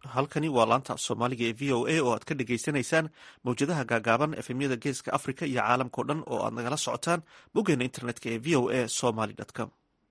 halkani waa laanta af soomaaliga ee v o a oo aad ka dhagaysanaysaan mawjadaha gaagaaban efemyada geeska africa iyo caalamkao dhan oo aad nagala socotaan boggeena internetka ee v o a somaly com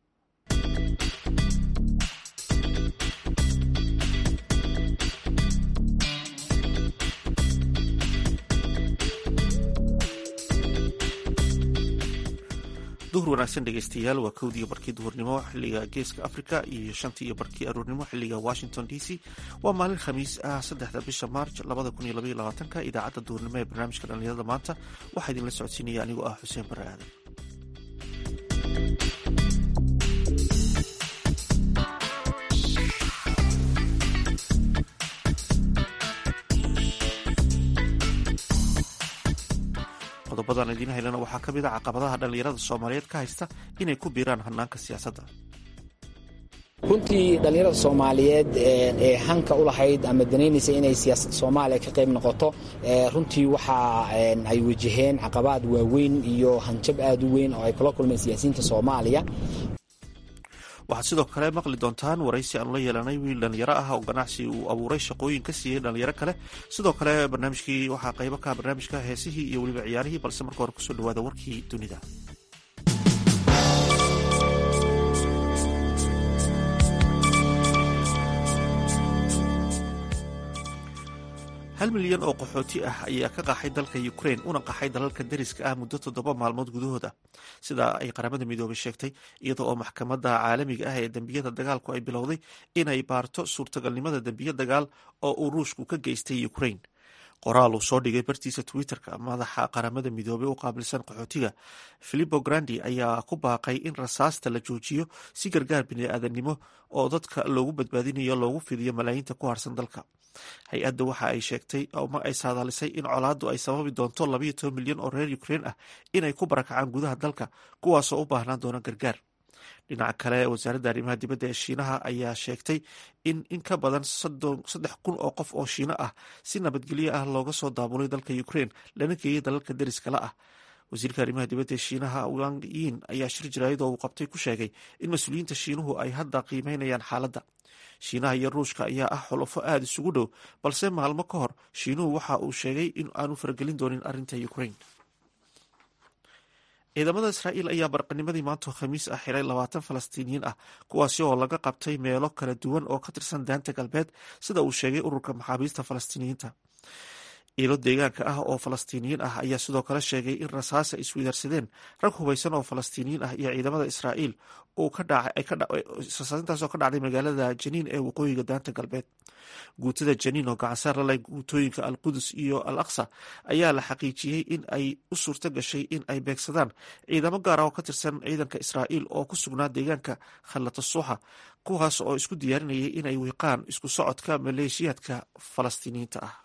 duhur wanaagsan dhegeystayaal waa kowdii barkii duhurnimo xiliga geeska africa iyo shantii iyo barkii aruurnimo xiliga washington d c waa maalin khamiis ah saddexda bisha maarj labada kun iyo labaiyo labaatanka idaacadda duhurnimo ee barnaamijka dhallinyarada maanta waxaa idinla socodsiinaya anigoo ah xuseen bare aadan qodobadan idiin haylana waxaa ka mid a caqabadaha dhallinyarada soomaaliyeed ka haysta inay ku biiraan hanaanka siyaasadda runtii dhallinyarada soomaaliyeed ee hanka u lahayd ama danaynaysa inay siyaasadda soomaaliya ka qayb noqoto runtii waxa ay wajaheen caqabaad waaweyn iyo hanjab aad u weyn oo ay kula kulmeen siyaasiyiinta soomaaliya waxaad sidoo kale maqli doontaan waraysi aanu la yeelanay wiil dhallinyaro ah oo ganacsi uu abuuray shaqooyin ka siiyey dhallinyaro kale sidoo kale barnaamijkii waxaa qaybo ka barnaamijka heesihii iyo weliba ciyaarihii balse marka hore kusoo dhawaada warkii dunida hal milyan oo qaxooti ah ayaa ka qaxay dalka ukrain una qaxay dalalka deriska ah muddo toddoba maalmood gudahooda sidaa ay qaramada midoobay sheegtay iyada oo maxkamadda caalamiga ah ee dembiyada dagaalku ay bilowday inay baarto suurtagalnimada dembiyo dagaal oo uu ruushku ka geystay ukrain qoraal uu soo dhigay bartiisa twitter-ka madaxa qaramada midoobey u qaabilsan qaxootiga filipo grandi ayaa ku baaqay in rasaasta la joojiyo si gargaar bini-aadannimo oo dadka loogu badbaadinayo loogu fidiyo malaayiinta ku harsan dalka hay-adda waxa ay sheegtay ma ay saadaalisay in colaaddu ay sababi doonto labayo toban milyan oo reer ukrain ah inay ku barakacaan gudaha dalka kuwaasoo u baahnaan doona gargaar dhinaca kale wasaaradda arrimaha dibadda ee shiinaha ayaa sheegtay in in ka badan saddex kun oo qof oo shiino ah si nabadgelyo ah looga soo daabulay dalka ukrain lana geeyay dalalka deriskala ah wasiirka arrimaha dibadda ee shiinaha wang yin ayaa shir jaraayad oo uu qabtay ku sheegay in mas-uuliyiinta shiinuhu ay hadda qiimeynayaan xaaladda shiinaha iyo ruushka ayaa ah xulufo aada isugu dhow balse maalmo ka hor shiinuhu waxa uu sheegay in aanu faragelin doonin arrinta ukrain ciidamada israa'iil ayaa barqanimadii maanta khamiis ah xiray labaatan falastiiniyiin ah kuwaasi oo laga qabtay meelo kala duwan oo ka tirsan daanta galbeed sida uu sheegay ururka maxaabiista falastiiniyiinta iilo deegaanka ah oo falastiiniyiin ah ayaa sidoo kale sheegay in rasaas ay iswidarsadeen rag hubaysan oo falastiiniyiin ah iyo ciidamada israa'iil rasaasintaasoo ka dhacday magaalada janiin ee waqooyiga daanta galbeed guutada janiin oo gacansaar la leh guutooyinka al qudus iyo al aqsa ayaa la xaqiijiyey in ay u suurto gashay in ay beegsadaan ciidamo gaara oo ka tirsan ciidanka israa'iil oo ku sugnaa deegaanka khalatasuuxa kuwaas oo isku diyaarinayay inay wiiqaan isku socodka maleeshiyaadka falastiiniyiinta ah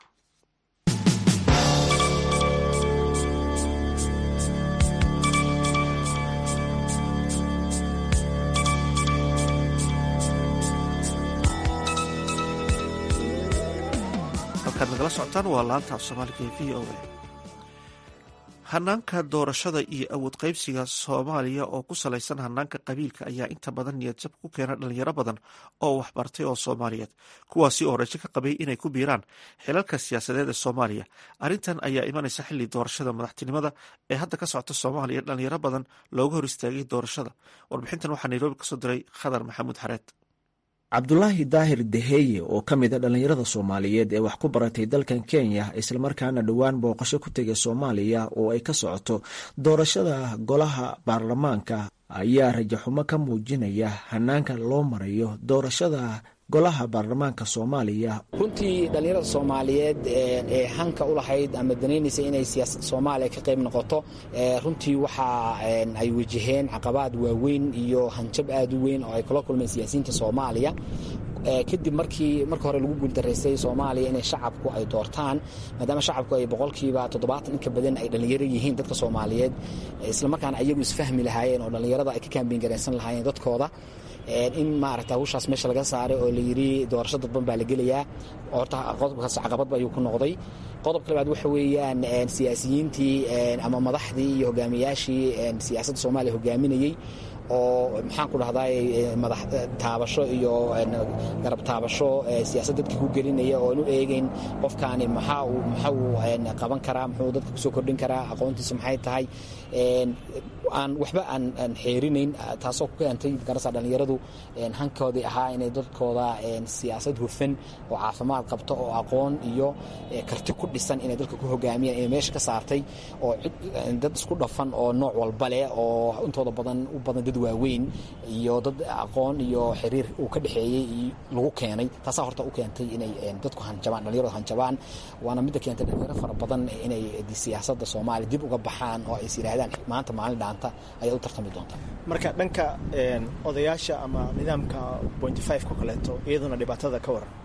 halkaad nagala socotaan waa laanta af soomaaliga ee v o a hanaanka doorashada iyo awood qaybsiga soomaaliya oo ku salaysan hanaanka qabiilka ayaa inta badan niyadjab ku keena dhalinyaro badan oo waxbartay oo soomaaliyeed kuwaasi oo rajo ka qabay inay ku biiraan xilalka siyaasadeed ee soomaaliya arrintan ayaa imanaysa xilli doorashada madaxtinimada ee hadda ka socota soomaaliya dhalinyaro badan looga hor istaagay doorashada warbixintan waxaa nairobi kasoo diray khadar maxamuud xareed cabdulaahi daahir deheye oo ka mid a dhallinyarada soomaaliyeed ee wax ku baratay dalkan kenya islamarkaana dhowaan booqasho ku tegay soomaaliya oo ay ka socoto doorashada golaha baarlamaanka ayaa rajaxumo ka muujinaya hanaanka loo marayo doorashada golaha baarlamaanka soomaaliya runtii dhallinyarada soomaaliyeed ee hanka u lahayd ama danaynaysa inay siyaasadda soomaaliya ka qayb noqoto runtii waxa ay wajaheen caqabaad waaweyn iyo hanjab aad u weyn oo ay kula kulmeen siyaasiyiinta soomaaliya kadib markii marka hore lagu guuldaraystay soomaaliya inay shacabku ay doortaan maadaama shacabku ay boqolkiiba toddobaatan inka badan ay dhallinyaro yihiin dadka soomaaliyeed islamarkaana ayagu isfahmi lahaayeen oo dhallinyarada ay ka kaambiin garaysan lahaayeen dadkooda in maaragta hawshaas meesha laga saaray oo la yidhi doorasho dadban baa la gelayaa horta qodobkaas caqabadba ayuu ku noqday qodobka labaad waxa weeyaan siyaasiyiintii ama madaxdii iyo hogaamiyaashii siyaasadda soomaaliya hogaaminayey oo maxaan ku dhahday madax taabasho iyo garab taabasho siyaasad dadka ku gelinaya oo aan u eegayn qofkaani maxaa uu maxaa uu qaban karaa muxuu dadka kusoo kordhin karaa aqoontiisa maxay tahay aan waxba aan xeerinayn taasoo ku keentay garasa dhallinyaradu hankoodii ahaa inay dadkooda siyaasad hufan oo caafimaad qabto oo aqoon iyo karti ku dhisan inay dalka ku hogaamiyaan inay meesha ka saartay oo dad isku dhafan oo nooc walba leh oo intooda badan u badan dad waaweyn iyo dad aqoon iyo xiriir uu ka dhexeeyey lagu keenay taasaa horta u keentay inay dadku hanjabaan dhallinyaradu hanjabaan waana midda keentay dhalinyaro fara badan inay siyaasadda soomaaliya dib uga baxaan oo ay is yidhaahdaan maanta maalin dhaanta ayaa u tartami doontaa marka dhanka odayaasha ama nidaamka point five ko kaleeto iyaduna dhibaatada ka waran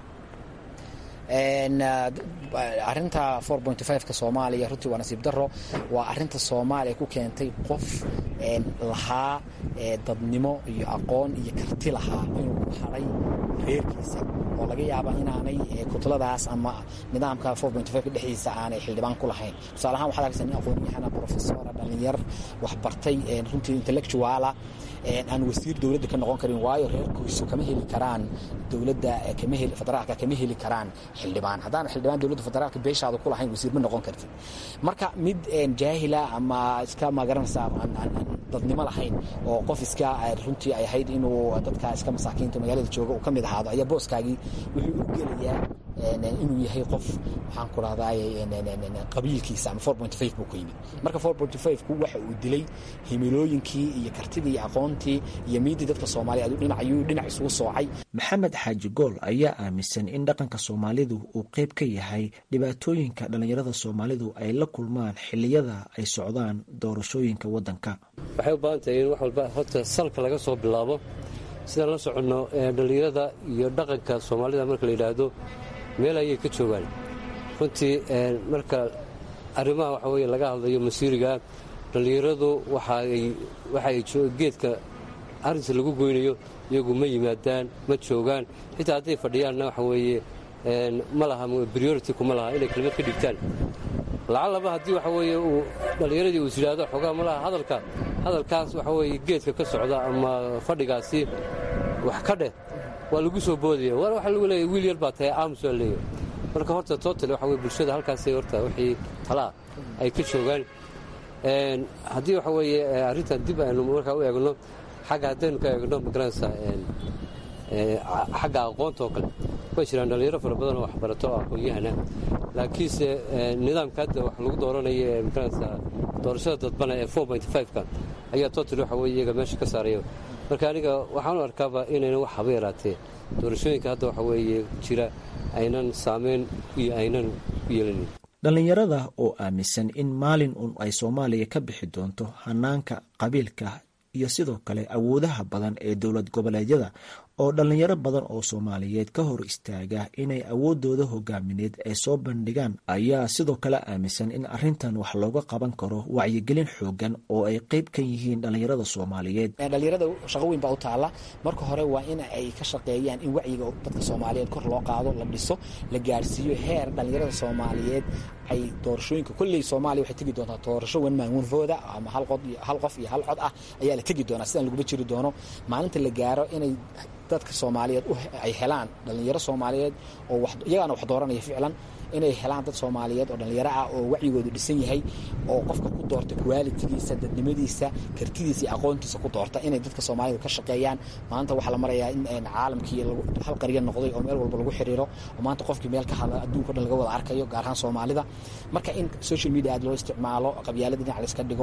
arinta four point fiveka soomaaliya runtii waa nasiib daro waa arinta soomaaliya ku keentay qof lahaa dadnimo iyo aqoon iyo karti lahaa inuu ku haray reerkiisa oo laga yaaba inaanay kutladaas ama nidaamka four point fiveka dhexdiisa aanay xildhibaan ku lahayn tusaale ahaan waxaad arkaysa nin aqoonyahana professora dhalinyar waxbartay runtii intellectuala aan wasiir dowladda ka noqon karin waayo reerkiisu kama heli karaan dowladda federaalka kama heli karaan xildhibaan haddaan xildhibaan dowladda federaalka beeshaada ku lahayn wasiir ma noqon kartid marka mid jaahila ama iska magaranaysa aan dadnimo lahayn oo qof iska runtii ay ahayd inuu dadka iska masaakiinta magaalada jooga uu ka mid ahaado ayaa booskaagii wuxuu u gelayaa inuu yahay qof waxaan ku rahday qabiilkiisa ama four point five buu ku yimid marka four point five ku waxa uu dilay himilooyinkii iyo kartidii iyo aqoontii iyo miidii dadka soomaaliya aduu dhinac ayuu dhinac isugu soocay maxamed xaaji gool ayaa aaminsan in dhaqanka soomaalidu uu qayb ka yahay dhibaatooyinka dhallinyarada soomaalidu ay la kulmaan xilliyada ay socdaan doorashooyinka waddanka waxay u baahan tahay in wax walba horta salka laga soo bilaabo sidaan la soconno dhallinyarada iyo dhaqanka soomaalida marka la yidhaahdo meel ayay ka joogaan runtii marka arrimaha waxa weye laga hadlayo masiiriga dhallinyaradu waxaay geedka arrinta lagu goynayo iyagu ma yimaadaan ma joogaan xitaa hadday fadhiyaanna waxa weeye ma laha briority kuma laha inay kelmad ka dhigtaan lacallaba haddii waxa weeye uu dhallinyaradii uu is yidhaahdo xoogaa ma laha hadalka hadalkaas waxa weeye geedka ka socda ama fadhigaasi wax ka dheh waa lagu soo boodaya war waxa lagu leeyahy wiil yar baa tahay aamus waa leeyahy marka horta total waxa weye bulshada halkaasay horta wixii talaa ay ka joogaan haddii waxa weeye arrintan dib aynu markaa u eegno xagga haddaynu ka eegno magaranaysaa xagga aqoonta oo kale way jiraan dhallinyaro fara badan oo waxbarato oo aqoon-yahana laakiinse nidaamka hadda wax lagu dooranaya ee magaranaysaa doorashada dadbana ee four point five-ka ayaa total waxa weye iyaga meesha ka saaraya marka aniga waxaan u arkaaba inaynan wax haba yaraatee doorashooyinka hadda waxa weeye jira aynan saameyn iyo aynan u yeelanin dhallinyarada oo aaminsan in maalin un ay soomaaliya ka bixi doonto hanaanka qabiilka iyo sidoo kale awoodaha badan ee dowlad goboleedyada oo dhallinyaro badan oo soomaaliyeed ka hor istaaga inay awoodooda hogaamineed ay soo bandhigaan ayaa sidoo kale aaminsan in arrintan wax looga qaban karo wacyigelin xoogan oo ay qeyb ka yihiin dhallinyarada soomaaliyeed dhallinyarada shaqo weyn baa u taalla marka hore waa in ay ka shaqeeyaan in wacyiga dadka soomaaliyeed kor loo qaado la dhiso la gaarsiiyo heer dhallinyarada soomaaliyeed ay doorashooyinka kolley soomaaliya waxay tegi doontaa doorasho wan maangunfooda ama hal qof iyo hal cod ah ayaa la tegi doonaa sidaan laguma jiri doono maalinta la gaaro inay dadka soomaaliyeed ay helaan dhallinyaro soomaaliyeed oo iyagaana wax dooranaya ficlan inay helaan dad soomaaliyeed oo dhallinyaro ah oo wacyigoodu dhisan yahay oo qofka ku doorta qualitigiisa dadnimadiisa kartidiisa iyo aqoontiisa ku doorta inay dadka soomaalida ka shaqeeyaan maanta waxaa la marayaa in caalamkii hal qarya noqday oo meel walba lagu xiriiro oo maanta qofkii meel ka hadla adduunka o dhan laga wada arkayo gaar ahaan soomaalida marka in social media aad loo isticmaalo qabyaalada dhinac layska dhigo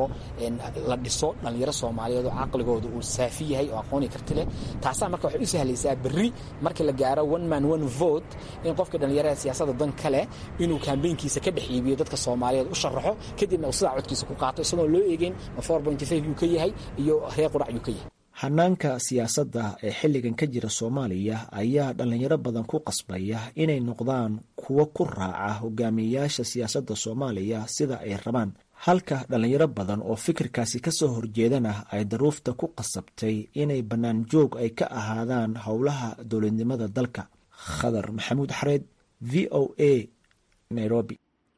la dhiso dhallinyaro soomaaliyeed oo caqligooda uu saafi yahay oo aqooni karti leh taasaa marka waxay u sahlaysaa berri marka la gaaro one man one vote in qofkii dhallinyarada siyaasadda dan kale inuu kambeynkiisa ka dhex iibiyo dadka soomaaliyeed u sharaxo kadibna uu sidaa codkiisa ku qaato isagoon loo eegeyn ma four point five yuu ka yahay iyo reer qurac yuu ka yahay hanaanka siyaasadda ee xilligan ka jira soomaaliya ayaa dhallinyaro badan ku qasbaya inay noqdaan kuwo ku raaca hogaamiyeyaasha siyaasadda soomaaliya sida ay rabaan halka dhallinyaro badan oo fikirkaasi kasoo horjeedana ay daruufta ku qasabtay inay bannaan joog ay ka ahaadaan howlaha dowladnimada dalka khadar maxamuud xareed v o a nairobi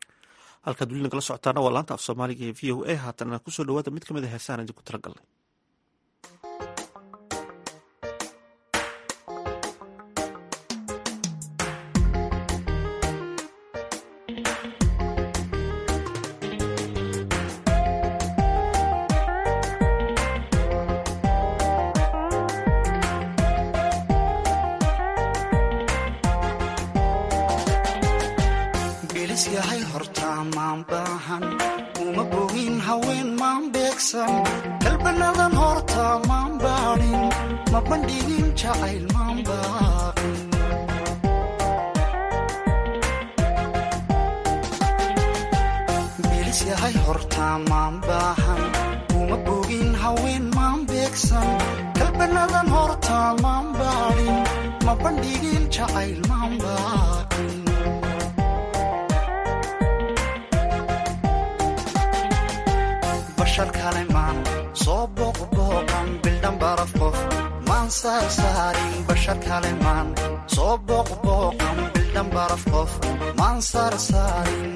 halkaad weli nagala socotaana waa laanta af soomaaliga ee v o a haatana kusoo dhawaada mid ka mid a heesaan idinku tala galnay yahay hortaa maan baahan uma bogin haween maan beegsan kalbanadan hortaa maan baadhin ma bandhigin jacayl maan baaqin bilis yahay hortaa maan baahan uma bogin haween maan beegsan kalbanadan hortaa maan baadhin ma bandhigin jacayl maan baaqin bashar kale maan soo booqbooqan bildhan baraf qof maan saarsaarin bashar kale maan soo booqbooqan bildhan baraf qof maan saarsaarin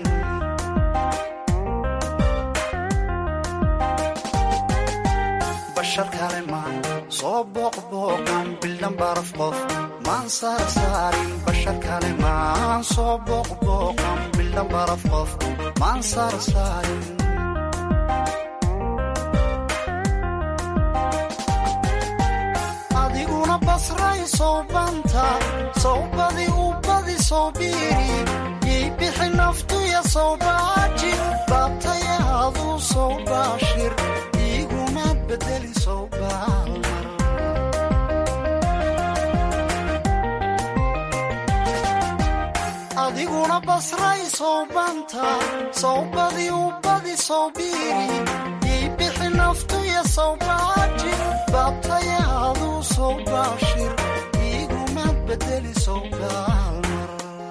bashar kale maan soo booqbooqan bildhan baraf qof maan saarsaarin bashar kale maan soo booqbooqan bildhan baraf qof maan saarsaarin adiguna basray sowbanta sowbadi u badi sowbiiri yay bixi naftuya sowbaaji baabtaya aduu sowbaashir iguma bedeli sowbaalmar adiguna basray sowbanta sowbadi u badi sowbiiri yay bixi naftuya sowbaaji baabtaya aduu sowbaashir iguma bedeli sowbaalmar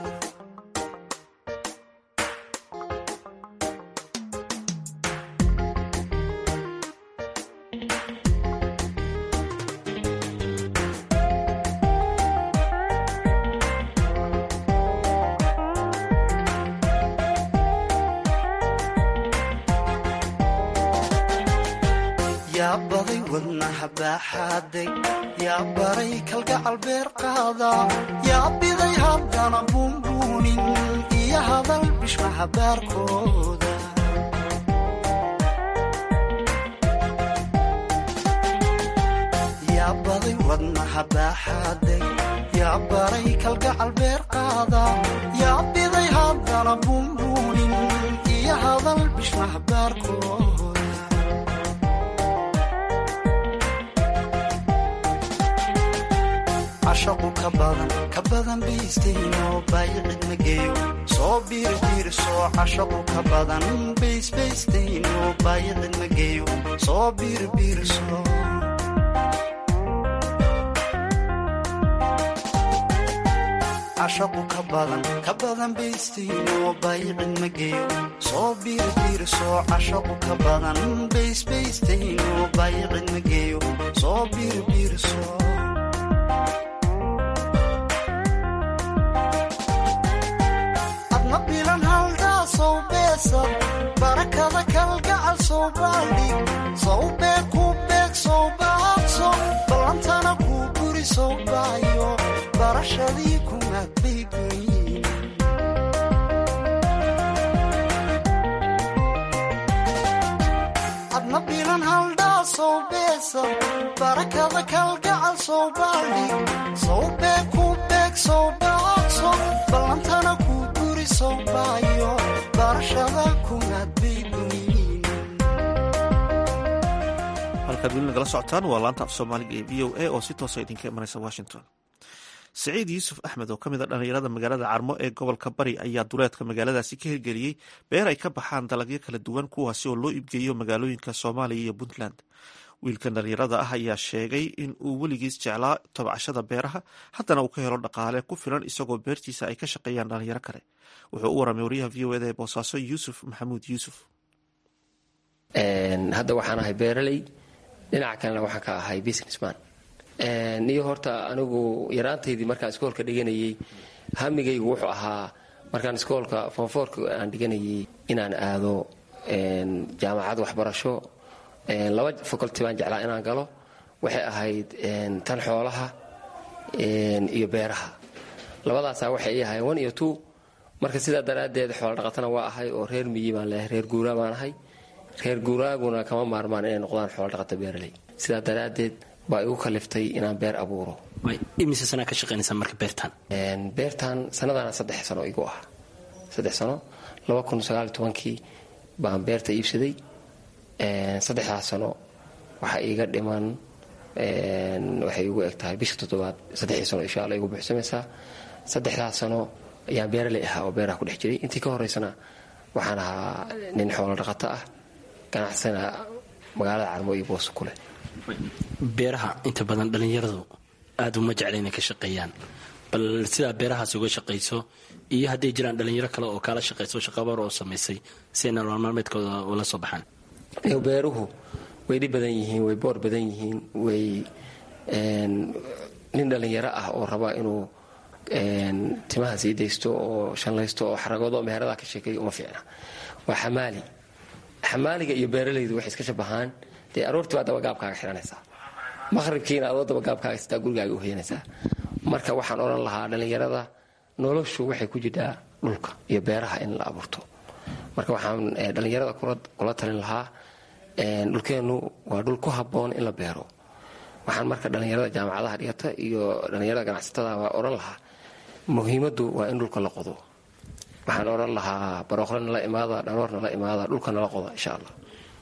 yaa baday wadnaha baaxaaday yaa baray kalgacal beer qaada yaa biday haddana buunbuunin iyo hadal bishmaha baarkooda yaa baday wadnaha baaxaaday yaa baray kalgacal beer qaada yaa biday haddana buunbuunin iyo hadal bishmaha baarkooda cashaqu ka badan ka badan baystayno baayicid ma geeyo soo biirbiirso cashaqu ka badan baysbaystayno baayicid ma geeyo soo biirbiirso cashaqu ka badan ka badan baystayno baayicid ma geeyo soo biirbiirso cashaqu ka badan baysbaystayno baayicid ma geeyo soo biirbiirso adna bilan haldaa sow beesad barakada kalgacal sow baaldhig sow beeg ku beeg sow baaqso ballantana kuu guri sow baayo barashadii kumaad baygoyin adna bilan haldhaa sow beesad barakada kalgacal sow baaldhig sow beeg ku beeg sow baaqso ballantana kuu guri sow baayo barashada kumaad baygoyin halkaad weli nagala socotaan waa laanta af soomaaliga ee v o a oo si toosa idinka imanaysa washington siciid yuusuf axmed oo ka mid a dhallinyarada magaalada carmo ee gobolka bari ayaa duleedka magaaladaasi ka hirgeliyey beer ay ka baxaan dalagyo kala duwan kuwaasi oo loo iibgeeyo magaalooyinka soomaaliya iyo puntland wiilkan dhallinyarada ah ayaa sheegay in uu weligiis jeclaa tabcashada beeraha haddana uu ka helo dhaqaale ku filan isagoo beertiisa ay ka shaqeeyaan dhalinyaro kale wuxuu u waramay wariyaha v o eda ee boosaaso yuusuf maxamuud yuusuf hadda waxaan ahay beeraley dhinaca kalena waxaan ka ahay businessman niyo horta anigu yaraantaydii markaan iskoolka dhiganayey hamigaygu wuxuu ahaa markaan iskoolka foonfoorka aan dhiganayay inaan aado jaamacad waxbarasho laba faculty baan jeclaa inaan galo waxay ahayd tan xoolaha iyo beeraha labadaasaa waxay ii ahayn one iyo two marka sidaa daraaddeed xoola dhaqatana waa ahay oo reer miyi baan leehay reer guuraa baan ahay reer guuraaguna kama maarmaan inay noqdaan xoola dhaqata beeraley sidaa daraaddeed baa igu kaliftay inaan beer abuuro imise sanaa ka shaqaynaysaa marka beertaan beertan sanadana saddex sano igu ah saddex sano kii baan beerta iibsaday saddexdaas sano waxaa iiga dhiman waxay igu eg tahay bisha toddobaad saddexdii sano insha alla igu buuxsamaysaa saddexdaas sano ayaan beeraley ahaa oo beeraha ku dhex jiray intii ka horeysana waxaan ahaa nin xoolo dhaqato ah ganacsana magaalada carmo iyo booso kuleh beeraha inta badan dhallinyaradu aada uma jecla inay ka shaqeeyaan bal sidaa beerahaas uga shaqayso iyo hadday jiraan dhallinyaro kale oo kaala shaqayso shaqabar oo samaysay si ay nolol maalmeedkooda ula soo baxaan beeruhu way dhib badan yihiin way boor badan yihiin way nin dhallinyaro ah oo raba inuu timaha sii daysto oo shanlaysto oo xaragoodo meherada ka sheekeeyo uma fiicna waa xamaali xamaaliga iyo beeralaydu waxay iska shabahaan dee aroortii baa dabagaabkaaga xihanaysaa maqhribkiina adoo dabagaabkaaga sitaa gurigaaga u hoyanaysaa marka waxaan odhan lahaa dhallinyarada noloshu waxay ku jirtaa dhulka iyo beeraha in la abuurto marka waxaan dhallinyarada kula talin lahaa dhulkeennu waa dhul ku habboon in la beero waxaan marka dhallinyarada jaamacadaha dhigata iyo dhallinyarada ganacsatada waa odhan lahaa muhiimaddu waa in dhulka la qodo waxaan odhan lahaa barooqle nala imaada dhaloor nala imaada dhulka nala qoda insha allah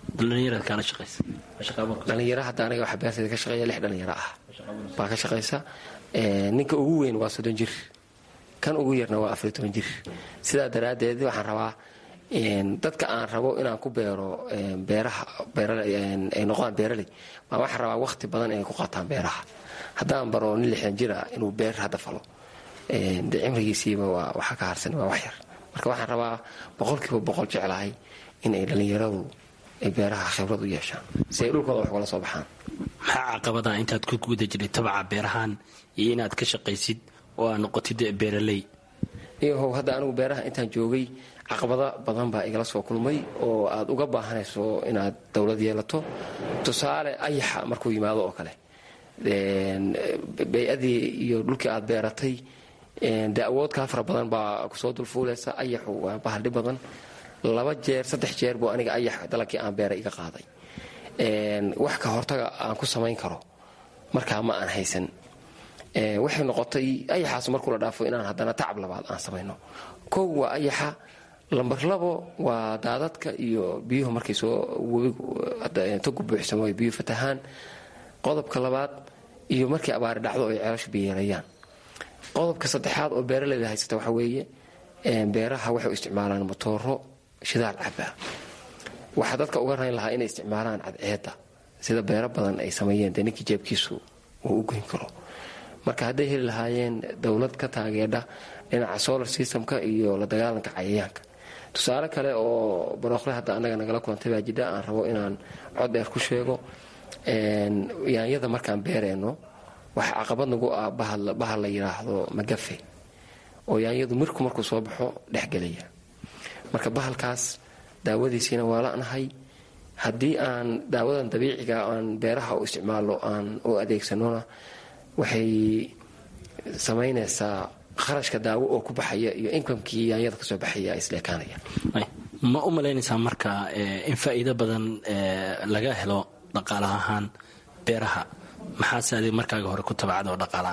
dhalinyaro hadda aniga waxa beertayda ka shaqeeya lix dhalinyaro ah baa ka shaqaysa ninka ugu weyn waa soddon jir kan ugu yarna waa afariy toban jir sidaa daraaddeed waxaan rabaa dadka aan rabo inaan ku beero beeraha ay noqdaan beeraley baa waxaan rabaa waqti badan inay ku qaataan beeraha haddaan baro nin lixdan jir ah inuu beer hadda falo de cimrigiisiiba waa waxa ka harsan waa wax yar marka waxaan rabaa boqolkiiba boqol jeclahay in ay dhallinyaradu ay beeraha khibrad u yeeshaan si ay dhulkooda wax ugala soo baxaan maxaa caqabada intaad ku guda jiray tabaca beerahaan iyo inaad ka shaqaysid oo aad noqotid beeraley iyahow hadda anigu beeraha intaan joogay caqabado badan baa igala soo kulmay oo aad uga baahanayso inaad dowlad yeelato tusaale ayaxa markuu yimaado oo kale bay-adii iyo dhulkii aad beeratay dee awood kaa fara badan baa kusoo dulfuulaysa ayaxu waa bahaldhi badan laba jeer saddex jeer buu aniga ayax dalagkii aan beeray iga qaaday wax ka hortaga aan ku samayn karo markaa ma aan haysan waxay noqotay ayaxaas markuu la dhaafo inaan haddana tacab labaad aan samayno kow waa ayaxa lambar labo waa daadadka iyo biyuhu markay soo webigu togu buuxsamo ay biyuhu fatahaan qodobka labaad iyo markay abaari dhacdo ay ceelashu biyeelayaan qodobka saddexaad oo beeraleyda haysata waxa weeye beeraha waxay u isticmaalaan motooro shidaal cabaa waxaa dadka uga rayn lahaa inay isticmaalaan cadceedda sida beero badan ay sameeyeen dee ninkii jeebkiisu uu u goyn karo marka hadday heli lahaayeen dowlad ka taageedha dhinaca solar systemka iyo la dagaalanka cayayaanka tusaale kale oo barooqle hadda annaga nagala kulantay baa jidha aan rabo inaan cod dheer ku sheego yaanyada markaan beereenno waxa caqabad nagu ah bahal la yidhaahdo magafe oo yaanyadu mirku markuu soo baxo dhexgelaya marka bahalkaas daawadiisiina waa la'nahay haddii aan daawadan dabiiciga aan beeraha u isticmaalo aan u adeegsanona waxay samaynaysaa kharashka daawo oo ku baxaya iyo inkamkii yaanyada kasoo baxaya isleekaanaya ma u malaynaysaa marka in faa'iido badan laga helo dhaqaala ahaan beeraha maxaase adig markaaga hore ku tabacda oo dhaqaalaah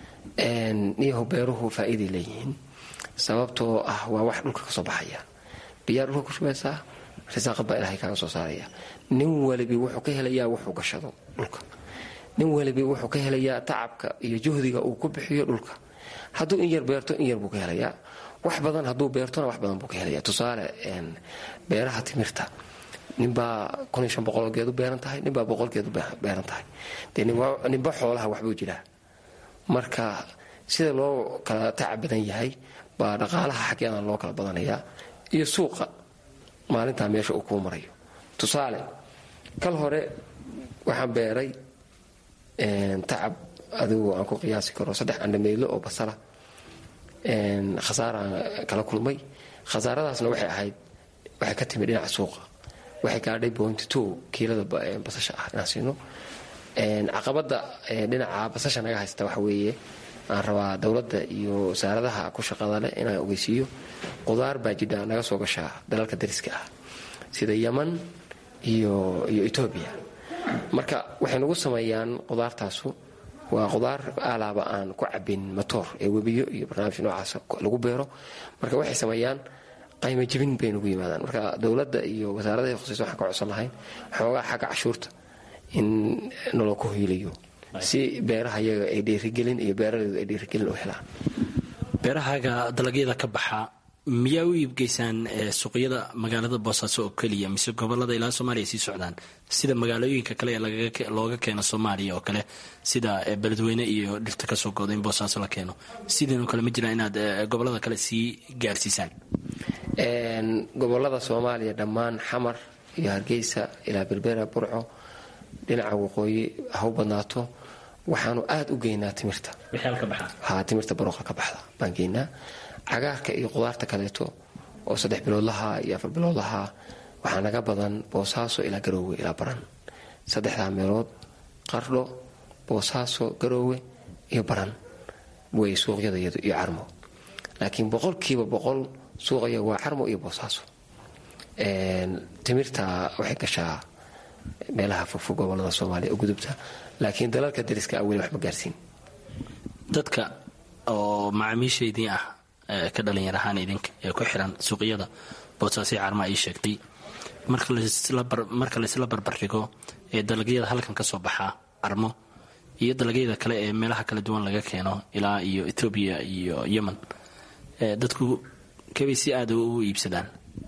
niyahow beeruhu faa'iiday leeyihiin sababtoo ah waa wax dhulka ka soo baxaya biyaa dhulka ku shubaysaa risaaqad baa ilaahay kaaga soo saaraya nin walibi wuxuu ka helayaa wuxuu gashado dhulka nin walibi wuxuu ka helayaa tacabka iyo juhdiga uu ku bixiyo dhulka hadduu in yar beerto in yar buu ka helayaa wax badan hadduu beertona wax badan buu ka helaya tusaale beeraha timirta ninbaa oo geedu beeran tahay ninbaa boqolgeedu beeran tahay dee ninba xoolaha waxbuu jiraa marka sida loo kala tacab badan yahay baa dhaqaalaha xagyadan loo kala badanayaa iyo suuqa maalintaa meesha uu kuu marayo tusaale kal hore waxaan beeray tacab adigu aan ku qiyaasi karo saddex andhameydlo oo basala khasaaraan kala kulmay khasaaradaasna waxay ahayd waxay ka timi dhinaca suuqa waxay gaadhay point two kiilada basasha ah inaan siino caqabada dhinaca basasha naga haysta waxa weeye aan rabaa dowladda iyo wasaaradaha ku shaqada leh inaan ogeysiiyo qudaar baa jidha naga soo gashaa dalalka dariska ah sida yeman iyo iyo etoobiya marka waxay nagu sameeyaan qudaartaasu waa qudaar alaaba aan ku cabin matoor ee webiyo iyo barnaamij noocaas lagu beero marka waxay sameeyaan qayma jibin bay nugu yimaadaan marka dowladda iyo wasaaradaha khusaysa waxaan ka codsan lahayn xoogaa xagga cashuurta in naloo ku hiiliyo si beeraha iyaga ay dhiirigelin iyo beeralaydu ay dhiirigelin u helaan beerahaaga dalagyada ka baxa miyaa u iibgeysaan suuqyada magaalada boosaaso oo keliya mise gobolada ilaa soomaaliya sii socdaan sida magaalooyinka kale ee looga keeno soomaaliya oo kale sida beledweyne iyo dhirta kasoo gooda in boosaaso la keeno sidiinoo kale ma jiraan inaad gobolada kale sii gaarsiisaan gobolada soomaaliya dhammaan xamar iyo hargeysa ilaa berbera burco dhinaca waqooyi ha u badnaato waxaanu aada u geynaa timirta ha timirta barooqa ka baxda baan geynaa cagaarka iyo qudaarta kaleeto oo saddex biloodlaha iyo afar biloodlaha waxaa naga badan boosaaso ilaa garoowe ilaa baran saddexdaa meelood qardho boosaaso garoowe iyo baran wey suuqyadayadu iyo carmo laakiin boqolkiiba boqol suuqaya waa carmo iyo boosaaso timirta waxay gashaa meelaha fogfog gobolada soomaaliya u gudubta laakiin dalalka dariska ah weli wax ma gaarsiin dadka oo macaamiishaydii ah ka dhalinyar ahaan idinka ee ku xiran suuqyada boosaasii carma ii sheegtay marka laysla barbardhigo ee dalagyada halkan ka soo baxaa carmo iyo dalagyada kale ee meelaha kala duwan laga keeno ilaa iyo etoobiya iyo yemen dadku kabay si aada u iibsadaan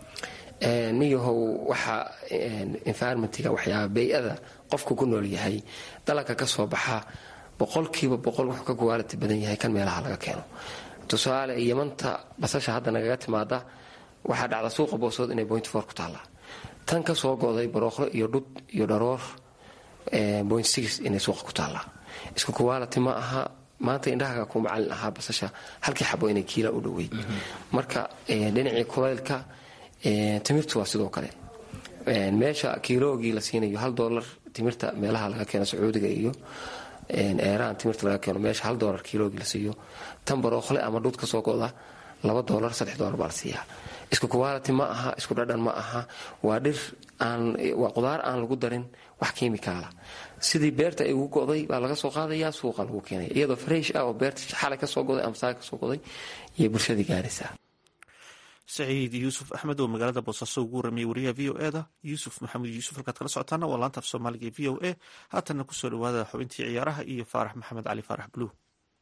niyahow waxa environmentga waxyaaba bay-ada qofku ku nool yahay dalagka ka soo baxa boqolkiiba boqol wuxuu ka guwaalati badan yahay kan meelaha laga keeno tusaale yamanta basasha hadda nagaga timaada waxaa dhacda suuqa boosood inay point for ku taallaa tan ka soo goday barooqlo iyo dhud iyo dharoor point six inay suuqa ku taallaa isku kuwaalati ma aha maanta indhahaga ku macalin ahaa basasha halkii xabo inay kiila u dhoweyd marka dhinacii kulaylka timirtu waa sidoo kale meesha kiiloogii la siinayo hal doolar timirta meelaha laga keeno sacuudiga iyo eeraan timirta laga keeno meesha hal doolar kiiloogii la siiyo tan barooqle ama dhud ka soo goda laba doolar saddex doolar baa la siiyaa isku kuwaality ma aha isku dhadhan ma aha waa dhir aan waa qudaar aan lagu darin wax kiimikaala sidii beerta ay ugu go'day baa laga soo qaadayaa suuqa lagu keenaya iyadoo fresh ah oo beerta xalay ka soo goday ama saaka ka soo goday iyo bulshadii gaaraysaa saciid yuusuf axmed oo magaalada boosaaso ugu warramiyey wariyaha v o e da yuusuf maxamed yuusuf halkaad kala socotaana waa laanta af soomaaliga ee v o a haatanna kusoo dhawaada xubintii ciyaaraha iyo faarax maxamed cali faarax buluug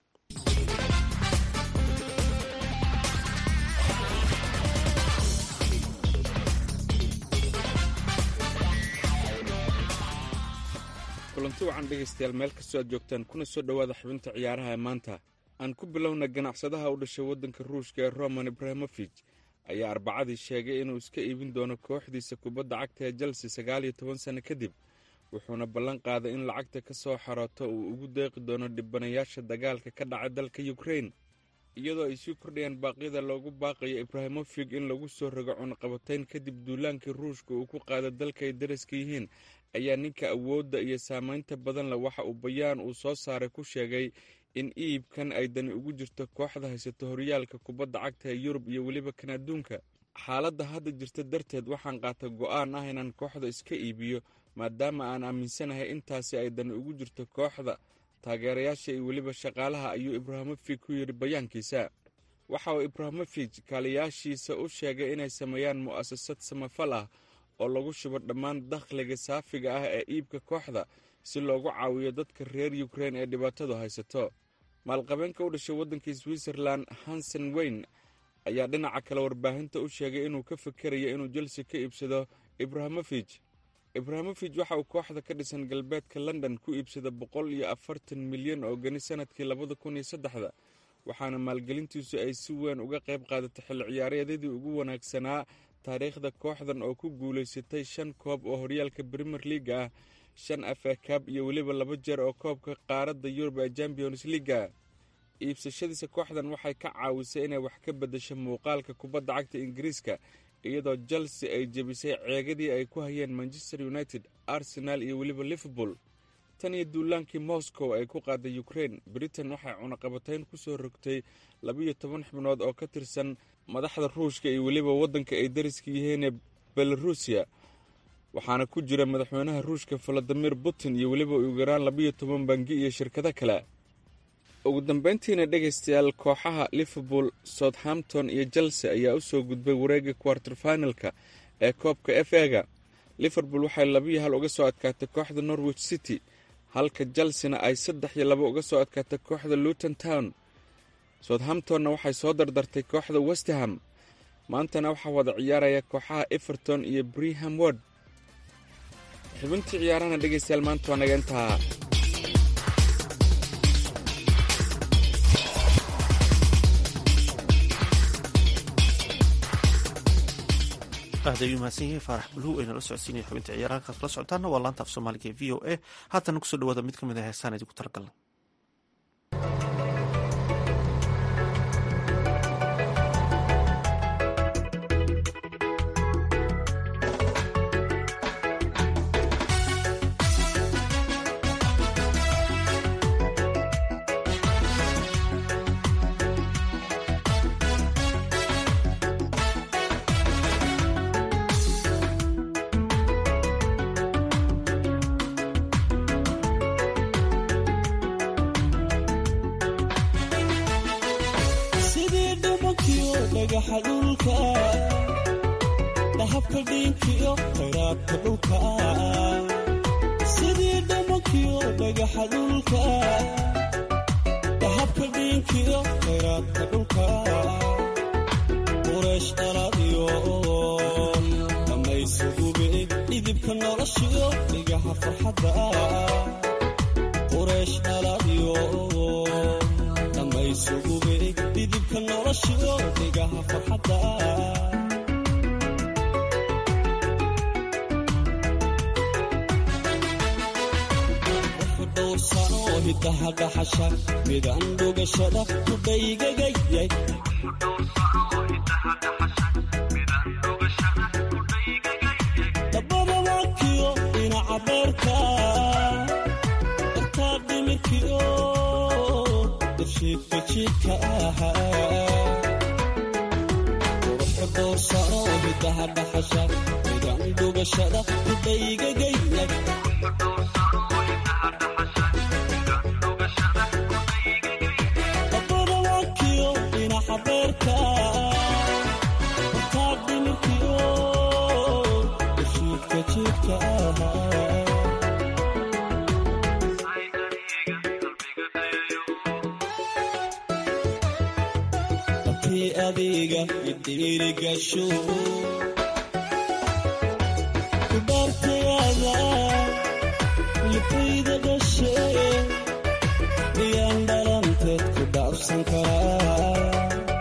kulanti wacan dhegaystayaal meel kastoo aad joogtaan kuna soo dhowaada xubinta ciyaaraha ee maanta aan ku bilowna ganacsadaha u dhashay waddanka ruushka ee roman ibrahimofij ayaa arbacadii sheegay inuu iska iibin doono kooxdiisa kubadda cagta ee chelsea sagaal iyo toban sanno kadib wuxuuna ballan qaaday in lacagta ka soo xarooto uu ugu deeqi doono dhibanayaasha dagaalka ka dhacay dalka yukrain iyadoo ay sii kordhayaan baaqyada loogu baaqayo ibrahimofig in lagu soo rogo cunaqabatayn kadib duulaankii ruushka uu ku qaada dalka ay daraska yihiin ayaa ninka awoodda iyo saamaynta badan leh waxa uu bayaan uu soo saaray ku sheegay in iibkan ay dani ugu jirto kooxda haysato horyaalka kubadda cagta ee yurub iyo weliba kan adduunka xaaladda hadda jirta darteed waxaan qaata go'aan ah inaan kooxda iska iibiyo maadaama aan aaminsanahay intaasi ay dani ugu jirto kooxda taageerayaasha iyo weliba shaqaalaha ayuu ibraahimofig ku yidhi bayaankiisa waxa uu ibraahimofig kaaliyaashiisa u sheegay inay sameeyaan mu'asasad samafal ah oo lagu shubo dhammaan dakhliga saafiga ah ee iibka kooxda si loogu caawiyo dadka reer yukrain ee dhibaatadu haysato maalqabeenka u dhashay waddanka switzerlan hansen weyn ayaa dhinaca kale warbaahinta u sheegay inuu ka fikerayo inuu jelse ka iibsado ibraahimofij ibraahimofij waxa uu kooxda ka dhisan galbeedka london ku iibsada boqol iyo afartan milyan oo gani sanadkii labada kun iyo saddexda waxaana maalgelintiisu ay si weyn uga qayb qaadatay xilli ciyaareedyadii ugu wanaagsanaa taariikhda kooxdan oo ku guulaysatay shan koob oo horyaalka brimer leaga ah shan afakaab iyo weliba laba jeer oo koobka qaaradda yurub ee champions leaga iibsashadiisa kooxdan waxay ka caawisay inay wax ka beddesho muuqaalka kubadda cagta ingiriiska iyadoo chelsea ay jebisay ceegadii ay ku hayeen manchester united arsenal iyo weliba liverpool tan iyo duulaankii moscow ay ku qaaday ukrain britain waxay cunaqabatayn ku soo rogtay labiyo toban xubnood oo ka tirsan madaxda ruushka iyo weliba waddanka ay dariska yihiinee belarusiya waxaana ku jira madaxweynaha ruushka valadimir putin iyo weliba ugu yaraan labiyo toban bangi iyo shirkado kale ugu dambeyntiina dhegaystayaal kooxaha liverpool southampton iyo chelsea ayaa u soo gudbay wareegga quarter finalka ee koobka f ega liverpool waxay labiyo hal uga soo adkaatay kooxda norwich city halka chelsena ay saddex iyo labo uga soo adkaatay kooxda luton town southamptonna waxay soo dardartay kooxda westham maantana waxaa wada ciyaaraya kooxaha everton iyo breham word xubintii ciyaarahana dhegaystayaal maanta waa naga intaa aad ayuu mahadsan yahay faarax buluw ayna la socodsiinaya xubinta ciyaaraha kaad kala socotaana waa laanta af soomaaliga ee v o a haatana kusoo dhawaada mid ka mid ah heesaan idinku talagalna sidii dhubankiyo dhagaxa dhulka dhahabka dhiinkiyo khayraadka dhulka sidii dhubankiyo dhagaxa dhulka dhahabka dhiinkiyo khayraadka dhulka qureesh dhaladiyo dhammaysugube dhidibka noloshiyo dhigaha farxadda qureesh dhaladiyo dhammaysugube dhidibka noloshiyo dhigaha farxadda wuxu dhowrsano hidaha dhaxasha midaan dhugashada kudhaygagayay dhabbada waakiyo dhinaca beerka dartaa dhimirkiyo darshiidka jiidka ahaa quruxu dhowrsano hidaha dhaxasha midaan dhugashada kudhaygagayay dhabbada waakiyo dhinaca beerka dartaa dhimirkiyo darshiidka jiidka ahaa abkii adiga idhiirigasho kudaartayaada lifayda dhashe miyaan dhalanteed ku dhaabsan karaa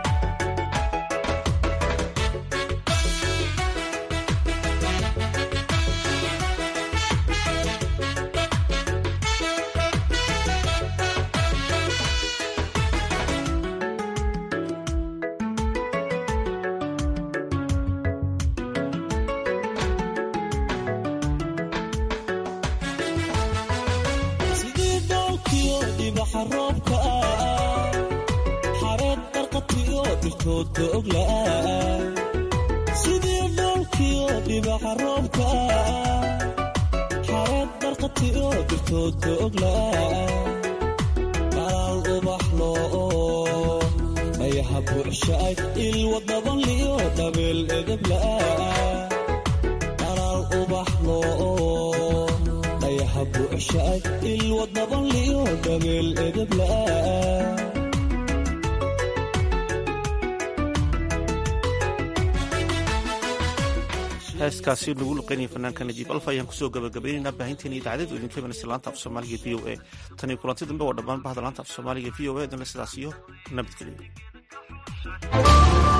sidii dhoolkiyo dhibaxa roobka ah xareed barqatiyo dhirtoodka oglaah sidii dhoolkiyo dhibaxa roobka ah xareed barqatiyo dhirtoodka oglaah dhalaal ubaxlo dhayaha buuxshaay ilwa dabanliyo dhabeel edeblaah dhalaal ubaxlo dhayaha buuxshaay ilwa dabanliyo dhabeel edeblaah heeskaasi nagu luqeynaya fanaanka najiib alfa ayaan kusoo gabagabaynaynaa baahinteena idaacaded oo idinka imanaysa laanta af soomaaliga v o a tan iyo kulanti dambe waa dhammaan bahda laanta af soomaaliga v o a dana sidaas iyo nabadgelyo